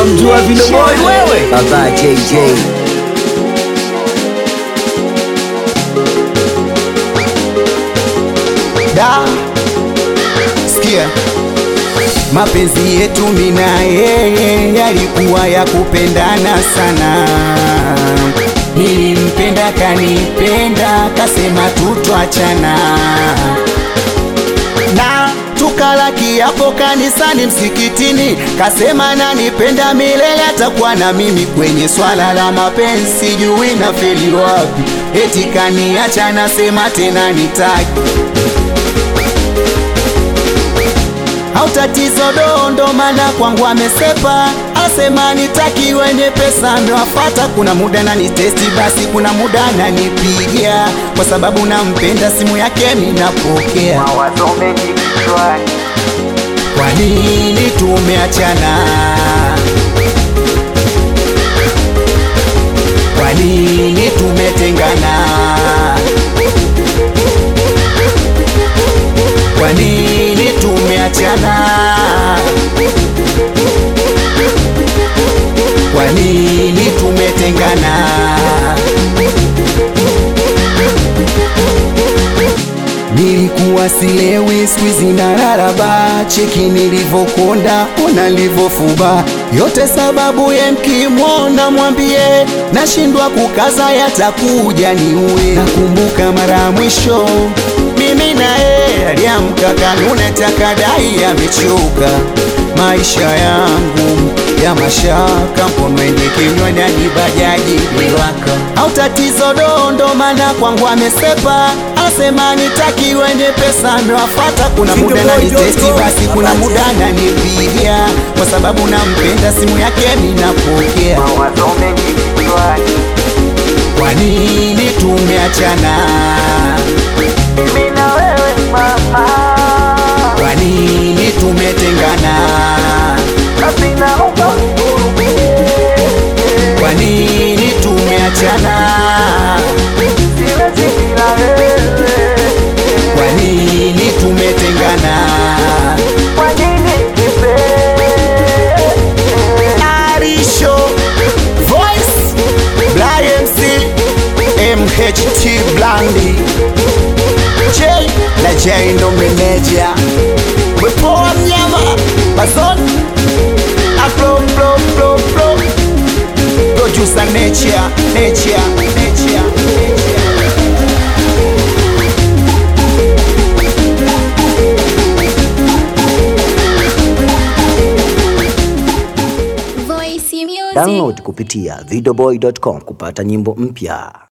unamjua Video Boy wewe? Baba JJ da sikia mapenzi yetu mina yeye yalikuwa ya kupendana sana nilimpenda kanipenda kasema tutwachana na tukala kiapo kanisani msikitini kasema nanipenda milele atakuwa na mimi kwenye swala la mapenzi sijui na feli wapi eti kaniacha nasema tena nitaki au tatizo dondo mana kwangu amesepa asema nitaki wenye pesa amewafata kuna muda na nitesti basi kuna muda nanipigia kwa sababu nampenda simu yake minapokea mawazo mengi kichwani kwa nini tumeachana kwa nini tumetengana kwa nini tumeachana kwa nini tumetengana nilikuwa silewi skwizi na raraba cheki nilivyokonda ona nilivyofuba yote sababu ye mkimwona mwambie nashindwa kukaza yatakuja niue nakumbuka mara ya mwisho mimi naye aliamka kanune takadai amechoka maisha yangu ya mashaka mkono ende kinywani hadi bajaji liwaka au tatizo dondo mana kwangu amesepa asema nitaki wenye pesa amewafata kuna muda na nitesti basi kuna muda nanipigia kwa sababu nampenda simu yake ninapokea mawazo mengi kichwani kwa nini tumeachana mimi na wewe mama kwa nini tumetengana basi naomba unihurumie kwa nini tumeachana siwezi bila wewe kwa nini tumetengana kwa nini kipenzi Arisho Voice Brian C MHT Blandi J na J ndo meneja Wepoa mnyama Bazon Aflo flo flo flo Producer Nature Nature Nature Nature Voice Music. download kupitia videoboy.com kupata nyimbo mpya